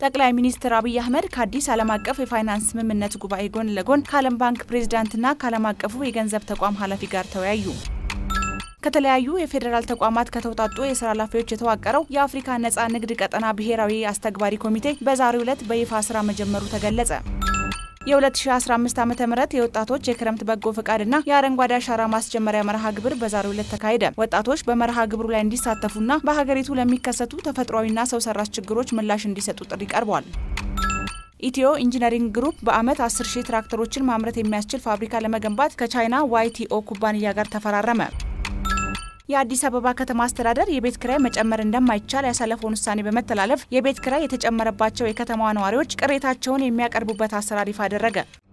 ጠቅላይ ሚኒስትር አብይ አህመድ ከአዲስ ዓለም አቀፍ የፋይናንስ ስምምነት ጉባኤ ጎን ለጎን ከዓለም ባንክ ፕሬዚዳንትና ከዓለም አቀፉ የገንዘብ ተቋም ኃላፊ ጋር ተወያዩ። ከተለያዩ የፌዴራል ተቋማት ከተውጣጡ የስራ ኃላፊዎች የተዋቀረው የአፍሪካ ነጻ ንግድ ቀጠና ብሔራዊ አስተግባሪ ኮሚቴ በዛሬው ዕለት በይፋ ስራ መጀመሩ ተገለጸ። የ2015 ዓ ም የወጣቶች የክረምት በጎ ፈቃድና የአረንጓዴ አሻራ ማስጀመሪያ መርሃ ግብር በዛሬው ዕለት ተካሄደ። ወጣቶች በመርሃ ግብሩ ላይ እንዲሳተፉና በሀገሪቱ ለሚከሰቱ ተፈጥሯዊና ሰው ሰራሽ ችግሮች ምላሽ እንዲሰጡ ጥሪ ቀርቧል። ኢትዮ ኢንጂነሪንግ ግሩፕ በዓመት 10 ሺህ ትራክተሮችን ማምረት የሚያስችል ፋብሪካ ለመገንባት ከቻይና ዋይቲኦ ኩባንያ ጋር ተፈራረመ። የአዲስ አበባ ከተማ አስተዳደር የቤት ክራይ መጨመር እንደማይቻል ያሳለፈውን ውሳኔ በመተላለፍ የቤት ክራይ የተጨመረባቸው የከተማዋ ነዋሪዎች ቅሬታቸውን የሚያቀርቡበት አሰራር ይፋ አደረገ።